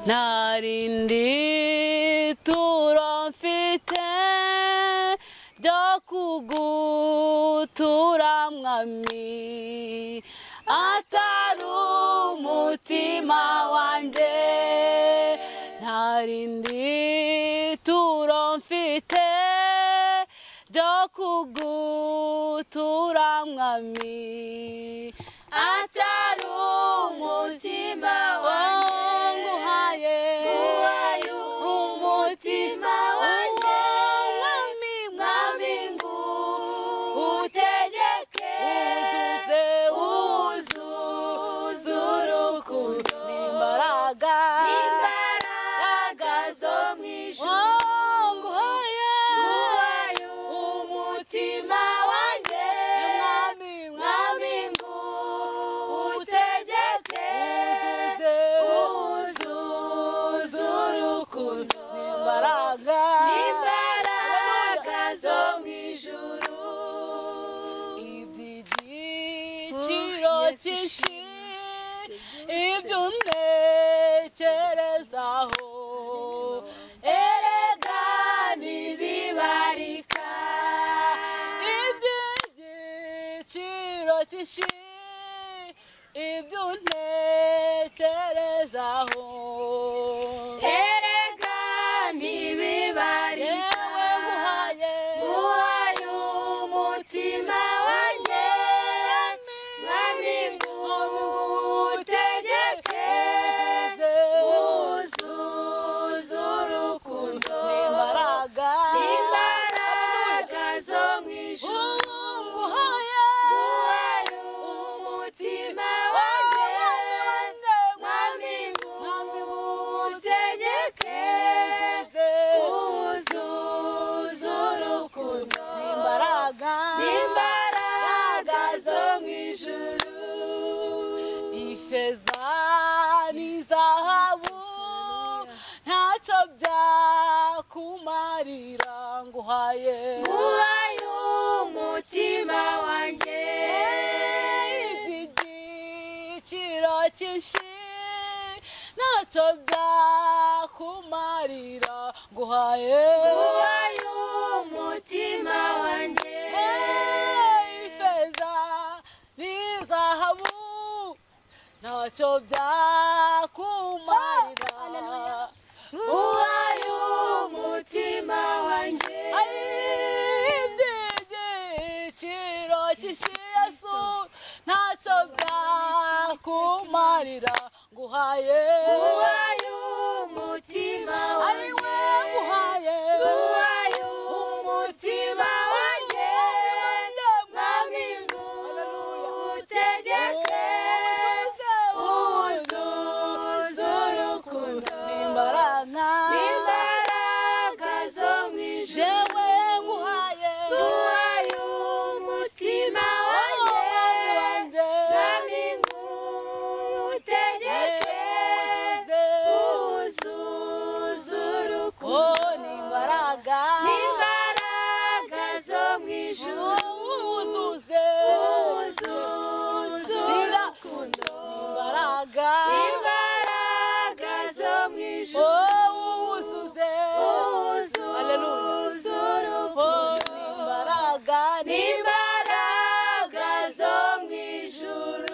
nta rindi turo mfite ryo kugutura mwami atari umutima wanjye nta rindi turo mfite ryo kugutura mwami atari umutima wanjye nguhaye Nguhaye umutima wanjye mwami mwami ngu utegeke uzuze uzuze urukundo n'imbaraga imbaraga zo mu ijuru Oh, nguhaye Nguhaye umutima wanjye mwami mwami ngu utegeke uzuze urukundo n'imbaraga imbaraga zo mu ijuru iby'igiciro Oh, Yesu, cyinshi Yesu. ibyo ntekerezaho erega ntibibarika iby'igiciro cyinshi ibyo ntekerezaho erega ntibibarika yewe nguhaye nguhaye umutima wanjye mwami ngutegeke wuzuze urukundo n'imbaraga imbaraga zo mu ijuru nguhaye nguhaye umutima wanjye mwami ngutegeke wuzuze urukundo n'imbaraga n'imbaraga zo mu ijuru ifeza n'izahabu ntacyo byakumarira nguhaye nguhaye umutima wanjye iby'igiciro cyinshi ntacyo byakumarira nguhaye nguhaye umutima wanjye ifeza n'izahabu ntacyo byakumarira nguhaye umutima wanjye igiciro cy'isiyasu ntacyo byakumarira nguhaye nguhaye umutima ari we wanjye nguhaye nguhaye umutima wanjye mwami ngutegeke wuzuze urukundo n'imbaraga n'imbaraga zo mu ijuru jewe nguhaye nguhaye umutima wanjye mwami ngutegeke Oh, wuzuze urukundo n'imbaraga n'imbaraga zo mu ijuru wuzuze wuzuze Shyira urukundo imbaraga imbaraga zo mu ijuru Oh, wuzuze wuzuze Oh, urukundo n'imbaraga n'imbaraga zo mu ijuru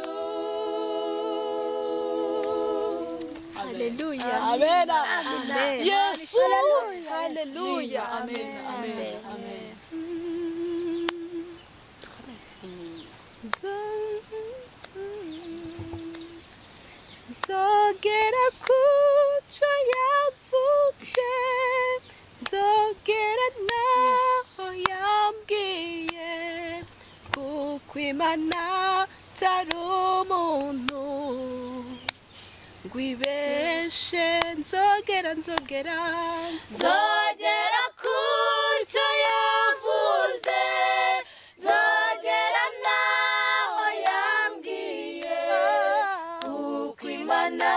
Haleluya. Amen. Amen. Yesu. Haleluya. Amen. Amen. Amen. nzogera ku cyo yavutse nzogera n'aho yambwiye kuko imana atari umuntu ngo ibeshe nzogera nzogera nzogera ku cyo yavuze nzogera naho yambwiye kuko imana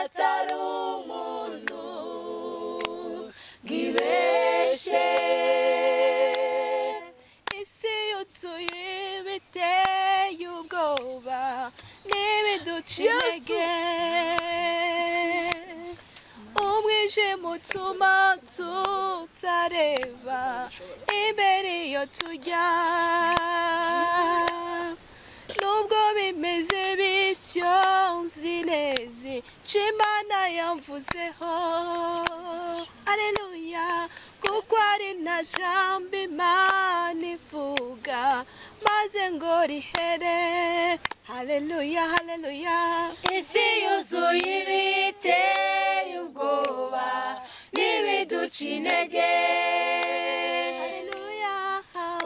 atari umuntu ngo ibeshe isi yuzuye ibiteye ubwoba n'ibiduca intege ije mutuma tutareba imbere iyo tujya nubwo bimeze bityo nzi neza icyo imana yamvuzeho aleluya kuko ari na jambo imana ivuga maze ngo rihere haleluya haleluya isi yuzuye ibiteye ubwoba n'ibiduca intege haleluya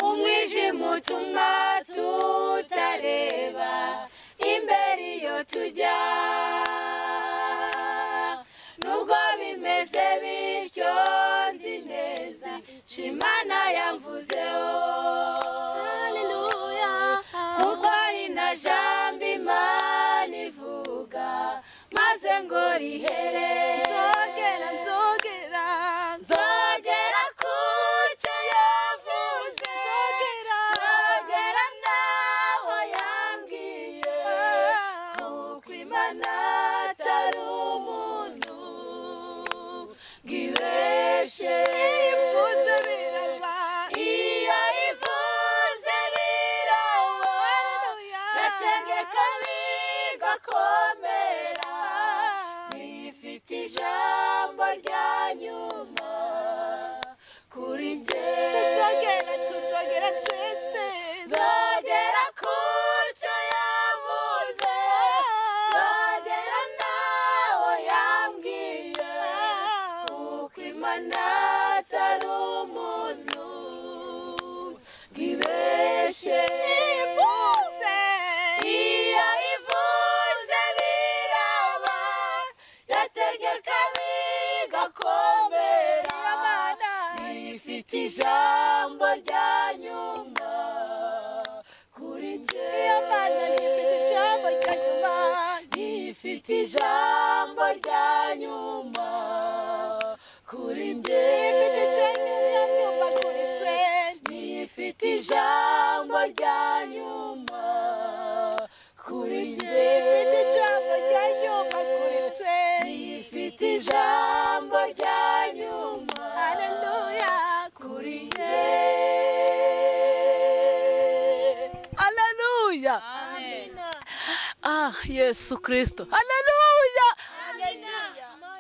umwijima utuma tutareba imbere iyo tujya nubwo bimeze bityo nzi neza icyo imana yamvuzeho haleluya kuko ari na jambo imana ivuga maze ngo rihere nzogera nzogera nzogera ku cyo yavuze nzogera naho yambwiye kuko imana atari umuntu ngo ibeshe ivuze biraba iyo ivuze biraba gategeka bigakomera bifite ijambo rya nyuma kuri jye tuzogera tuzogera twese nzagera ku cyo yavuze nzagera naho yambwiye kuko imana atari umuntu ngo ibeshe iyo ivuze biraba yategeka bigakomera ifite ijambo rya nyuma kuri jye Mana rifite ijambo rya nyuma. ifite ijambo rya nyuma kuri jye Rifite ijambo rya nyuma kuri twe. ifite ijambo rya nyuma kuri jye Rifite ijambo rya nyuma kuri twe. ifite ijambo rya nyuma Haleluya kuri kuri jye Haleluya. Ah, Yesu Kristo. Haleluya.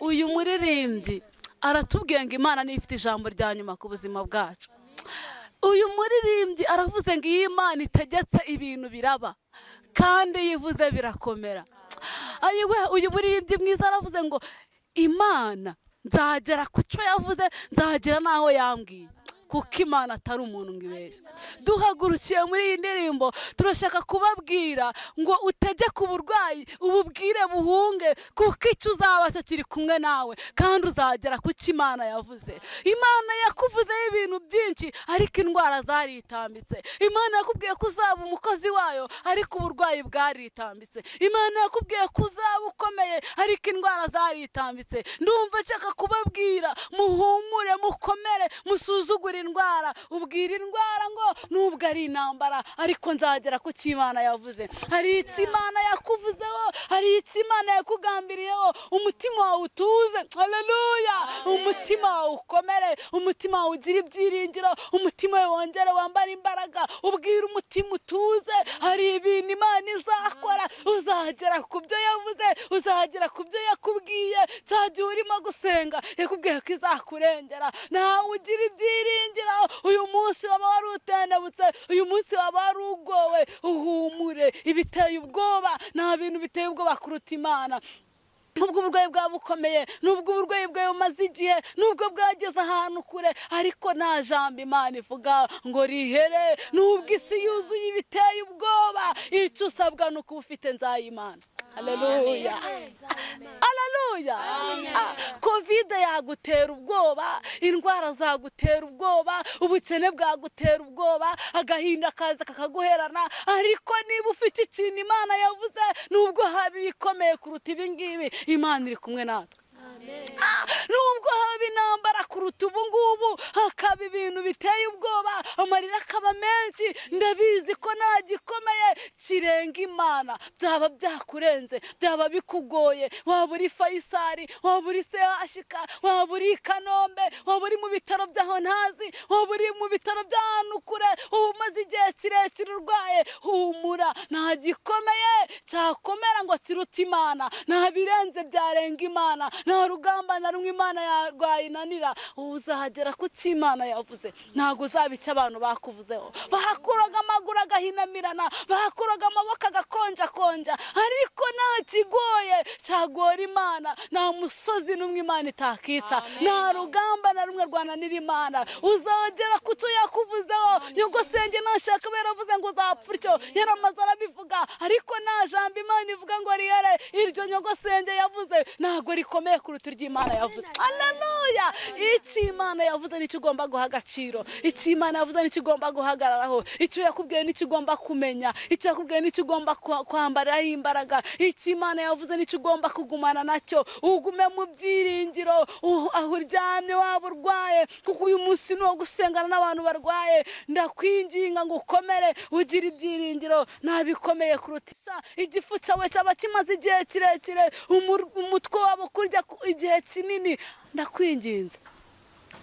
Uyu muririmbyi aratubwiye ngo Imana niyo ifite ijambo rya nyuma ku buzima bwacu. Uyu muririmbyi aravuze ngo iyo Imana itegetse ibintu biraba kandi iyo ivuze birakomera. Ayiwe uyu muririmbyi mwiza aravuze ngo Imana nzagera ku cyo yavuze nzagera n'aho yambwiye. kuko imana atari umuntu ngo ibeshye duhagurukiye muri iyi ndirimbo turashaka kubabwira ngo utegeke uburwayi ububwire buhunge kuko icyo uzaba cyo kiri kumwe nawe kandi uzagera ku cyo imana yavuze imana yakuvuzeho ibintu byinshi ariko indwara zaritambitse imana yakubwiye ko uzaba umukozi wayo ariko uburwayi bwaritambitse imana yakubwiye ko uzaba ukomeye ariko indwara zaritambitse ndumva nshaka kubabwira muhumure mukomere musuzugure indwara ubwira indwara ngo nubwo ari intambara ariko nzagera ku cyo Imana yavuze hari icyo Imana yakuvuzeho hari icyo Imana yakugambiriyeho umutima wawe utuze haleluya umutima wawe ukomere umutima wawe ugira ibyiringiro umutima wawe wongere wambare imbaraga ubwira umutima utuze hari ibintu Imana izakora uzagera ku byo yavuze uzagera ku byo yakubwiye cya gihe urimo gusenga yakubwiye ko izakurengera nawe ugira ibyiringiro uyu munsi waba wari utendebutse uyu munsi waba wari ugowe uhumure ibiteye ubwoba nta bintu biteye ubwoba kuruta imana nubwo uburwayi bwaba bukomeye nubwo uburwayi bwawe bumaze igihe nubwo bwageze ahantu kure ariko nta jambo imana ivuga ngo rihere nubwo isi yuzuye ibiteye ubwoba icyo usabwa ni uko uba ufite nzayimana haleluya haleluya Ah, kovide yagutera ubwoba indwara zagutera ubwoba ubukene bwagutera ubwoba agahinda kaza kakaguherana ariko niba ufite ikintu imana yavuze nubwo haba ibikomeye kuruta ibi ngibi imana iri kumwe natwe Ah, nubwo haba intambara ku kuruta ubu ngubu hakaba ibintu biteye ubwoba amarira akaba menshi ndabizi ko nta gikomeye kirenga imana byaba byakurenze byaba bikugoye waba uri fayisari waba uri sehashika waba uri i kanombe waba uri mu bitaro by'aho ntazi waba uri mu bitaro by'ahantu kure uba umaze igihe kirekire urwaye humura nta gikomeye cyakomera ngo kirute imana nta birenze byarenga imana nta rugamba na rumwe imana yarwayinanira uzagera ku cyo imana yavuze ntabwo uzabica abantu bakuvuzeho bahakuraga amaguru agahinamirana bahakuraga amaboko agakonjakonja ariko nta kigoye cyagora imana nta musozi n'umwe imana itakitsa nta rugamba na rumwe rwananira imana uzagera ku cyo yakuvuzeho nyogosenge ntashaka aba yaravuze ngo uzapfa utyo yaramaze arabivuga ariko nta jambo imana ivuga ngo riyere iryo nyogosenge yavuze ntabwo rikomeye kuruta iryo imana yavuze aleluya icyo imana yavuze nicyo ugomba guha agaciro icyo imana yavuze nicyo ugomba guhagararaho icyo yakubwiye nicyo ugomba kumenya icyo yakubwiye nicyo ugomba kwa- kwambaraho imbaraga icyo imana yavuze nicyo ugomba kugumana nacyo ugume mu byiringiro u- aho uryamye waba urwaye kuko uyu munsi ni uwo gusengana n'abantu barwaye ndakwinginga ngo ukomere ugire ibyiringiro nta bikomeye kuruta isa igifu cyawe cyaba kimaze igihe kirekire umur- umutwe wabo kurya ku- igihe kinini ndakwinginze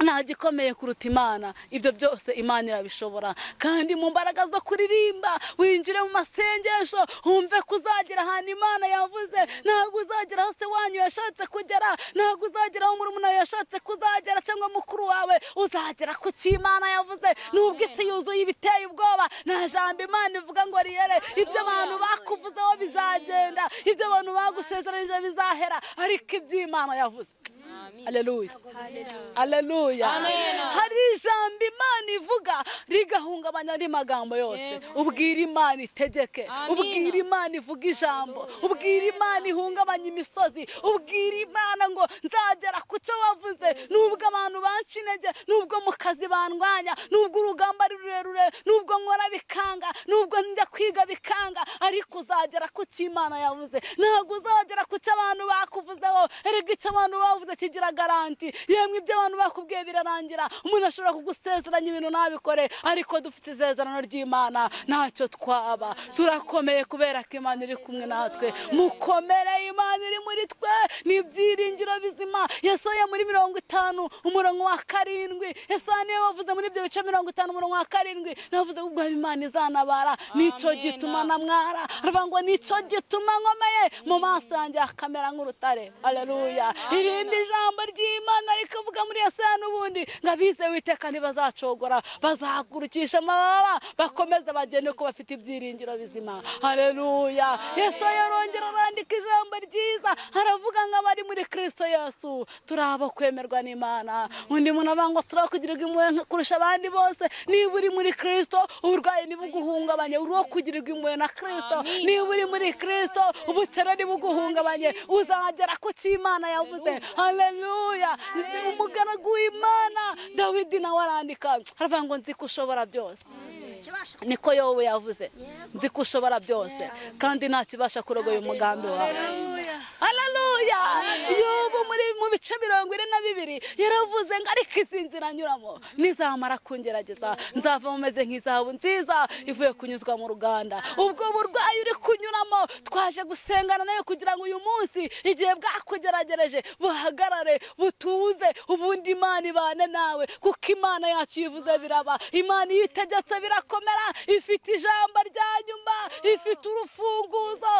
nta gikomeye kuruta imana ibyo byose imana irabishobora kandi mu mbaraga zo kuririmba winjire mu masengesho wumve ko uzagera ahantu imana yavuze ntabwo uzagera aho se wanyu yashatse kugera ntabwo uzagera aho murumuna wawe yashatse kuzagera cyangwa mukuru wawe uzagera ku cyo imana yavuze nubwo isi yuzuye ibiteye ubwoba nta jambo imana ivuga ngo riyere ibyo abantu bakuvuzeho bizagenda ibyo abantu bagusezeranyije bizahera ariko ibyo imana yavuze aleluya aleluya hari ijambo imana ivuga rigahungabanya andi magambo yose ubwira imana itegeke ubwira imana ivuga ijambo ubwira imana ihungabanya imisozi ubwira imana ngo nzagera ku cyo wavuze nubwo abantu banca intege nubwo mu kazi bandwanya nubwo urugamba ari rurerure nubwo nkora bikanga nubwo njya kwiga bikanga ariko uzagera ku cyo imana yavuze ntabwo uzagera ku cyo abantu bakuvuzeho erega icyo abantu bavuze kigira garanti yemwe ibyo abantu bakubwiye birarangira umuntu ashobora kugusezeranya ibintu ntabikore ariko dufite isezerano ry'imana ntacyo twaba turakomeye kubera ko imana iri kumwe natwe mukomere imana iri muri twe ni ibyiringiro bizima yesaya muri mirongo itanu umurongo wa karindwi yesaya niyo wavuze muri ibyo bice mirongo itanu umurongo wa karindwi navuze ubwo imana izanabara nicyo gituma namwara aravuga ngo nicyo gituma nkomeye mu maso yanjye hakamera nk'urutare aleluya irindi jambo ry'imana rikavuga muri yesaya n'ubundi ngo abize witeka ntibazacogora bazagurukisha amababa bakomeze bagende ko bafite ibyiringiro bizima aleluya yesaya arongera arandika ijambo ryiza aravuga ngo abari muri kirisito yesu turi abo kwemerwa n'imana undi muntu avuga ngo turi abo kugirirwa impuhwe nka- kurusha abandi bose niba uri muri kirisito uburwayi ntibuguhungabanye uri uwo kugirirwa impuhwe na kirisito niba uri muri kirisito ubukene ntibuguhungabanye uzagera ku cyo imana yavuze haleluya umugaragu w'imana dawidi nawe arandika aravuga ngo nzi ko ushobora byose niko yobu yavuze nzi ko ushobora byose kandi nta kibasha kurogoya umugambi wawe haleluya yobu muri mu bice mirongo ine na bibiri yaravuze ngo ariko izi nzira nyuramo nizamara kungerageza nzava mumeze nk'izahabu nziza ivuye kunyuzwa mu ruganda ubwo burwayi uri kunyuramo twaje gusengana nawe kugira ngo uyu munsi igihe bwakugeragereje buhagarare butuze ubundi imana ibane nawe kuko imana yacu yivuze biraba imana iyo itegetse birakomera ifite ijambo rya nyuma ifite urufunguzo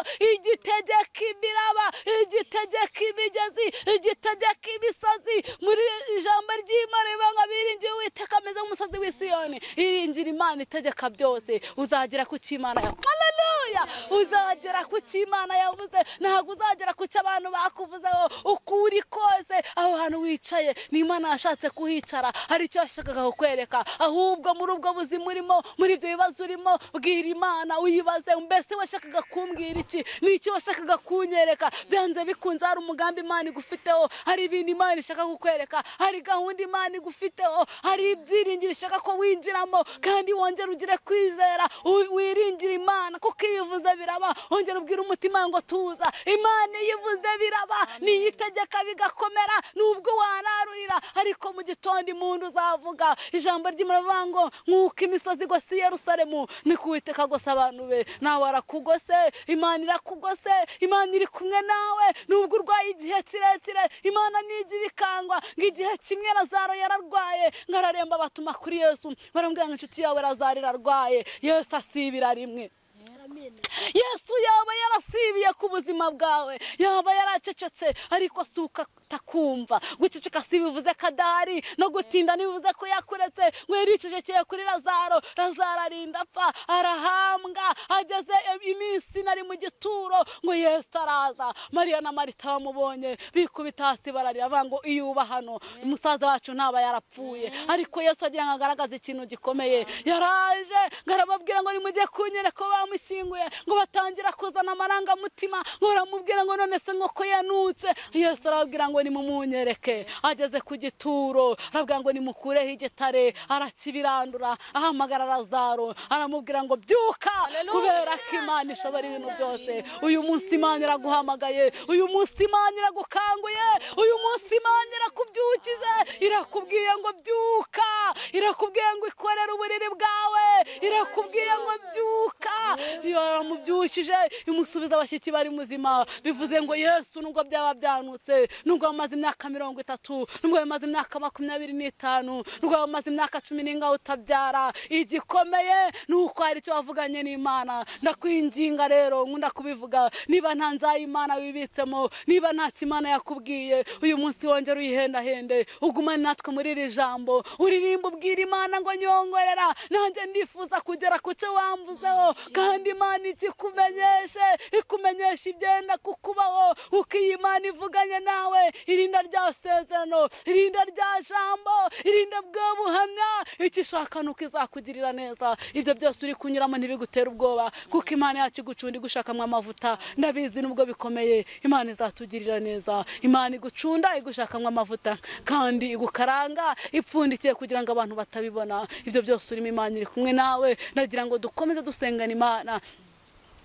igitegeka imiraba igitegeka imigezi igitegeka imisozi muri ijambo ry'imana rivuga ngo biringiye uwiteka ameze nk'umusozi w'isiyoni iringira imana itegeka byose uzagera ku cyo imana yawe haleluya uzagera ku cyo imana yavuze ntabwo uzagera ku cyo abantu bakuvuzeho uko uri kose aho hantu wicaye ni imana yashatse kuhicara hari icyo yashakaga kukwereka ahubwo muri ubwo buzima urimo muri ibyo bibazo urimo bwira imana uyibaze mbese washakaga kumbwira iki ni iki washakaga kunyereka byanze bikunze hari umugambi imana igufiteho hari ibintu imana ishaka kukwereka hari gahunda imana igufiteho hari ibyiringiro ishaka ko winjiramo kandi kandi wongera ugire kwizera wi- wiringire imana kuko iyo ivuze biraba wongera ubwire umutima ngo tuza imana iyo ivuze biraba niyo itegeka bigakomera nubwo wararurira ariko mu gitondo impundu uzavuga ijambo ry'imana rivuga ngo nk'uko imisozi igose i yerusalemu niko uwiteka agose abantu be nawe arakugose imana irakugose imana iri kumwe nawe nubwo urwaye igihe kirekire imana nijya ibikangwa ngo igihe kimwe razaro yararwaye ngo araremba batuma kuri yesu baramubwira ngo inshuti yawe razaro irarwaye yesu asibira rimwe yesu yaba yarasibiye ku buzima bwawe yaba yaracecetse ariko si ukatakumva guceceka si bivuze ko adahari no gutinda ntibivuze ko yakuretse ngo yaricecekeye kuri razaro razaro arinda apfa arahambwa ageze iminsi nari mu gituro ngo yesu araza mariya na marita bamubonye bikubita hasi bararira bavuga ngo iyo uba hano umusaza wacu ntaba yarapfuye ariko yesu agira ngo agaragaze ikintu gikomeye yaraje ngo arababwira ngo nimujye kunyereka ko bamushyinguye ngo batangira kuzana amarangamutima ngo baramubwira ngo none se nk'uko yanutse yesu arababwira ngo nimumunyereke ageze ku gituro arabwira ngo nimukureho igitare arakibirandura ahamagara razaro aramubwira ngo byuka kubera ko imana ishobora ibintu byose uyu munsi imana iraguhamagaye uyu munsi imana iragukanguye uyu munsi imana irakubyukije irakubwiye ngo byuka irakubwiye ngo ikorere uburiri bwawe irakubwiye ngo byuka iyo aramubyukije imusubiza abashyitsi bari muzima bivuze ngo yesu nubwo byaba byanutse nubwo bamaze imyaka mirongo itatu nubwo bamaze imyaka makumyabiri n'itanu nubwo bamaze imyaka cumi n'ingaho utabyara igikomeye ni uko hari icyo wavuganye n'imana ndakwinginga rero nkunda kubivuga niba nta nzayimana wibitsemo niba nta kimana yakubwiye uyu munsi wongera uyihendahende ugumane natwe muri iri jambo uririmba ubwira imana ngo nyongorera nanjye ndifuza kugera ku cyo wamvuzeho kandi imana ikikumenyeshe ikumenyesha ibyenda kukubaho uko iyi imana ivuganye nawe irinda rya sezerano irinda rya jambo irinda bwa buhamya icyo ishaka ni uko izakugirira neza ibyo byose uri kunyuramo ntibigutere ubwoba kuko imana yacu igucunda igushakamo amavuta ndabizi nubwo bikomeye imana izatugirira neza imana igucunda igushakamo amavuta kandi igukaranga ipfundikiye kugira ngo abantu batabibona ibyo byose urimo imana iri kumwe nawe ndagira ngo dukomeze dusengana imana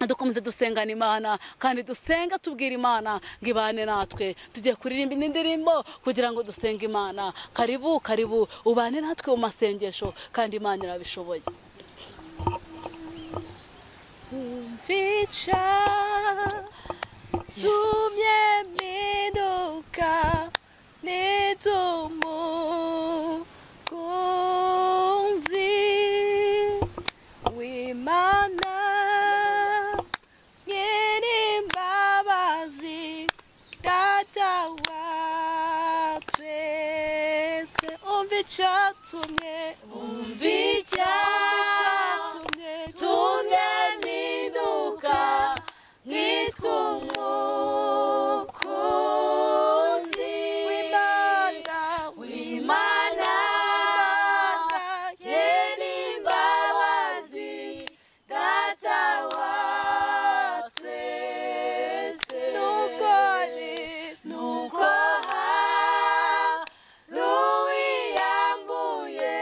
dukomeze dusengana imana kandi dusenga tubwira imana ngo ibane natwe tugiye kuririmba indi ndirimbo kugira ngo dusenge imana karibu karibu ubane natwe mu masengesho kandi imana irabishoboye mfica sumye mwiduka n'itumukunzi w'imana nyir'imbabazi data wa twese umva icyatumye umva icyatumye tumwe mpinduka nk'itumukunzi w'imana w'imana nyir'imbabazi data wa twese n'ukuri nuko haruwiyambuye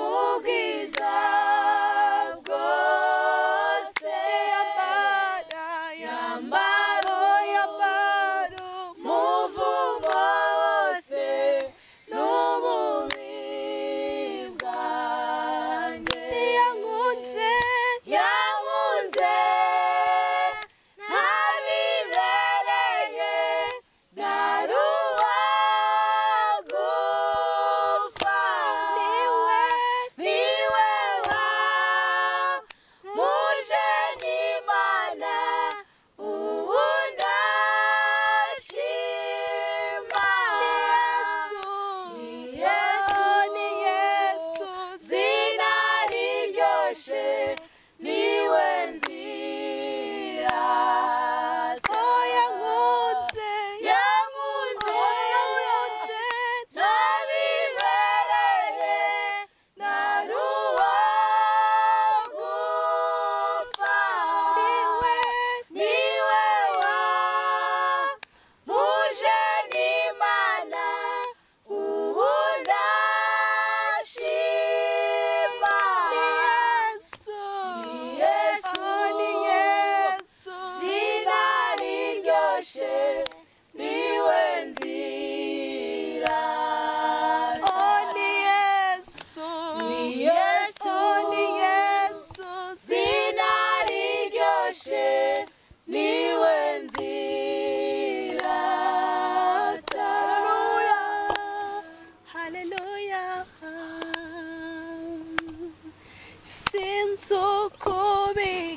ubwiza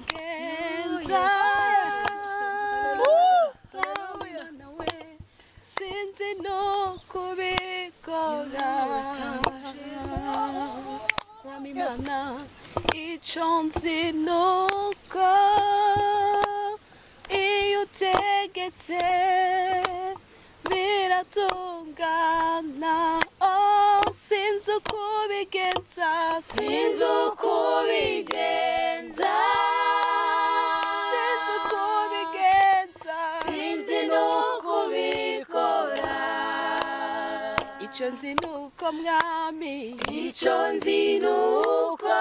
kubigenza Mwana we, sinzi no kubikora mwami mana icyo nzi ni uko iyo utegetse biratungana oh, sinzi uko ubigenza sinzi uko ubigenza sinzi uko ubigenza sinzi n'uko ubikora icyo nzi ni uko mwami icyo nzi ni uko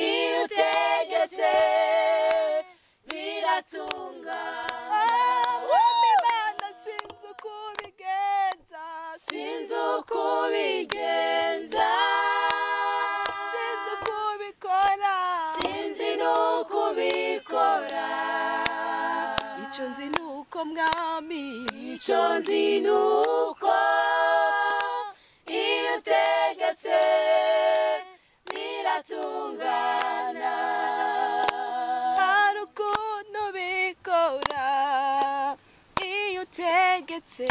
iyo utegetse biratungana sinzi uko ubigenza sinzi n'uko ubikora icyo nzi ni uko mwami icyo nzi ni uko iyo utegetse biratungana hari ukuntu bikora iyo utegetse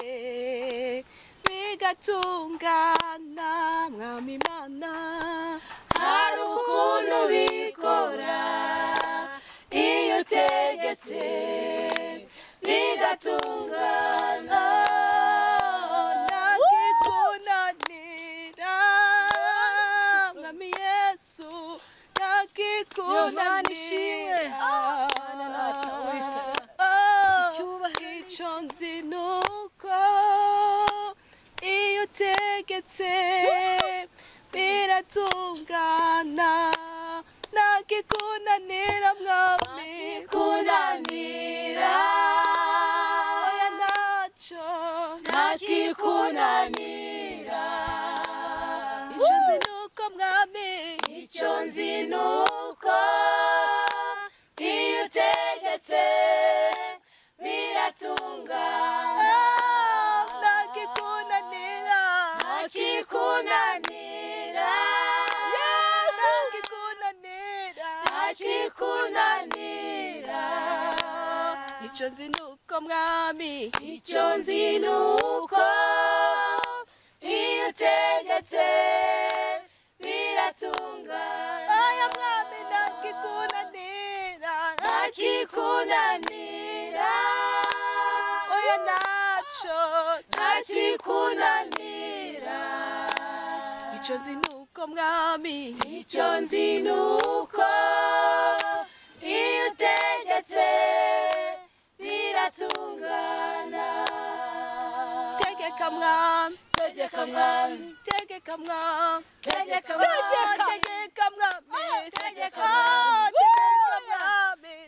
bigatungana mwami imana hari ukuntu bikora iyo utegetse bigatungana nakikunanira mwami yesu nakikunanira icyo nzi ni uko iyo utegetse biratungana nakikunanira mwami kunanira oya ntacyo ntakikunanira icyo nzi ni uko mwami icyo nzi ni uko iyo utegetse biratungana nakikunanira ntakikunanira nakikunanira ntakikunanira icyo nzi ni uko mwami icyo nzi ni uko iyo utegetse biratungana oya mwami nakikunanira ntakikunanira oya ntacyo ntakikunanira icyo nzi ni uko mwami icyo nzi ni uko iyo utegetse biratungana tegeka mwami tegeka mwami tegeka mwami tegeka Oh, mwami tegeka mwami tegeka Oh, mwami.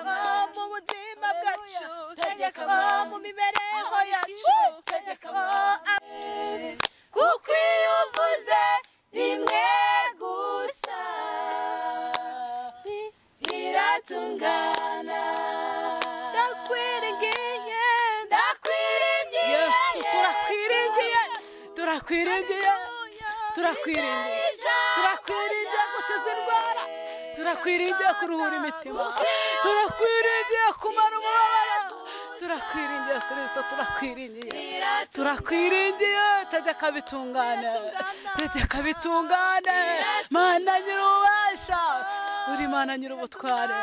Tegeka mwami Oh, mwami. mu buzima bwacu Tegeka Oh, mwami. mu mibereho yacu tegeka Oh, mwami kuko iyo uvuze rimwe gusa ami- biratungana ndakwiringiye ndakwiringiye yesu turakwiringiye Yesu. turakwiringiye turakwiringiye turakwiringiye gukiza indwara turakwiringiye kuruhura imitima turakwiringiye kumara umubabaro turakwiringiye kirisito turakwiringiye turakwiringiye tegeka bitungane tegeka bitungane mana nyir'ububasha uri mana nyir'ubutware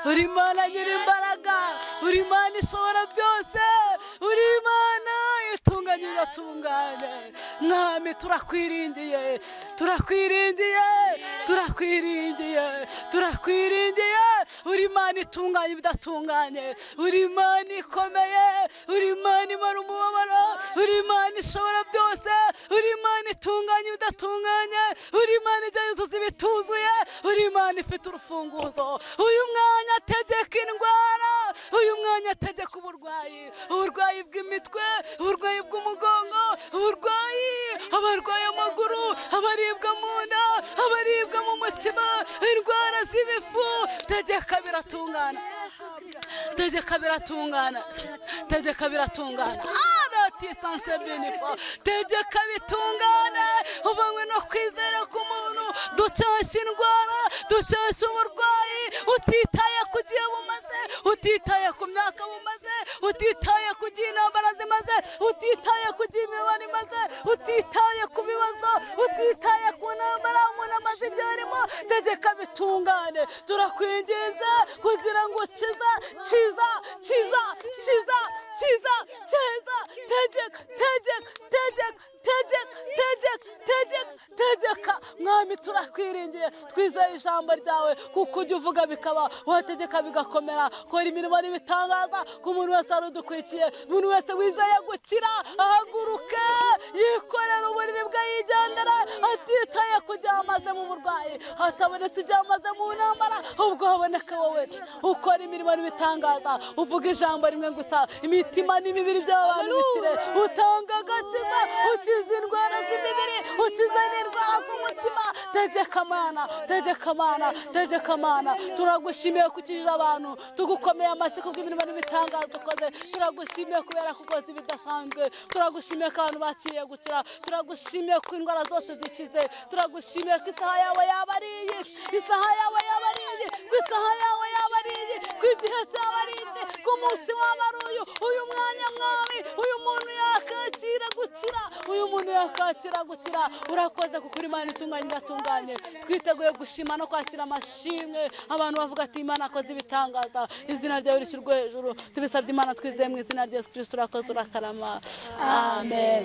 uri mana nyir'imbaraga uri mana ishobora byose uri mana itunganye biratungane mwami turakwiringiye turakwiringiye turakwiringiye turakwiringiye uri imana itunganye ibidatunganye uri imana ikomeye uri imana imara umubabaro uri imana ishobora byose uri imana itunganye ibidatunganye uri imana ijya yuzuza ibituzuye uri imana ifite urufunguzo uyu mwanya ategeka indwara uyu mwanya ategeka uburwayi uburwayi bw'imitwe uburwayi bw'umugongo uburwayi abarwaye amaguru abaribwa mu nda abaribwa mu mutima indwara z'ibifu tegeka biratungana tegeka biratungana tegeka biratungana aratisanse benefo tegeka bitungane uvanywe no kwizera k'umuntu ducyashya indwara dukesha uburwayi utitaye ku gihe bumaze utitaye ku myaka bumaze utitaye ku gihe intambara zimaze utitaye ku gihe imibare imaze utitaye ku bibazo utitaye ku ntambara umuntu amaze igihe arimo tegeka bitungane turakwinginze kugira ngo kiza kiza kiza kiza kiza teza tegeka tegeka tegeka tegeka tegeka tegeka tegeka mwami turakwiringiye twizeye ijambo ryawe kuko ujya uvuga bikaba wategeka bigakomera kora imirimo n'ibitangaza ko umuntu wese arudukwikiye umuntu wese wizeye gukira ahaguruke yikorera uburiri bwe yigendera atitaye ku gihe amaze mu burwayi hatabonetse igihe amaze mu ntambara ahubwo haboneka wowe ukora imirimo n'ibitangaza uvuga ijambo rimwe gusa imitima n'imibiri by'abantu bikire utanga agakiza ukiza indwara z'imibiri ukiza n'indwara z'umutima tegeka amana tegeka amana tegeka amana turagushimiye kukijije abantu tugukomeye amashyi kubw'imirimo n'ibitangaza ukoze turagushimiye kubera ko ukoze ibidasanzwe turagushimiye ko abantu bakiriye gukira turagushimiye ko indwara zose zikize turagushimiye ko isaha yawe yaba ari iyi isaha yawe yaba ari iyi ko isaha yawe yaba ari iyi ko igihe cyaba ari iki ko umunsi waba ari uyu uyu mwanya mwawe uyu muntu yakakira gukira uyu muntu yakakira gukira urakoze kuko imana itunganye igatunganye twiteguye gushima no kwakira amashimwe abantu bavuga ati imana akoze ibitangaza izina ryawe rishyirwe hejuru tubisabye imana twizeye mu izina rya yesu kirisito urakoze urakarama amen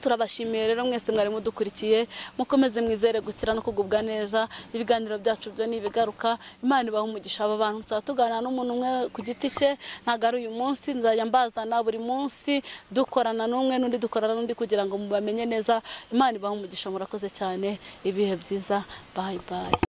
turabashimiye rero mwese mwari mudukurikiye mukomeze mwizere gukira no kugubwa neza ibiganiro byacu byo ni ibigaruka imana ibaha umugisha aba bantu tuzaba tuganira n'umuntu umwe ku giti cye ntabwo ari uyu munsi nzajya mbazana buri munsi dukorana n'umwe n'undi dukorana n'undi kugira ngo mubamenye neza imana ibaha umugisha murakoze cyane ibihe byiza bayi bayi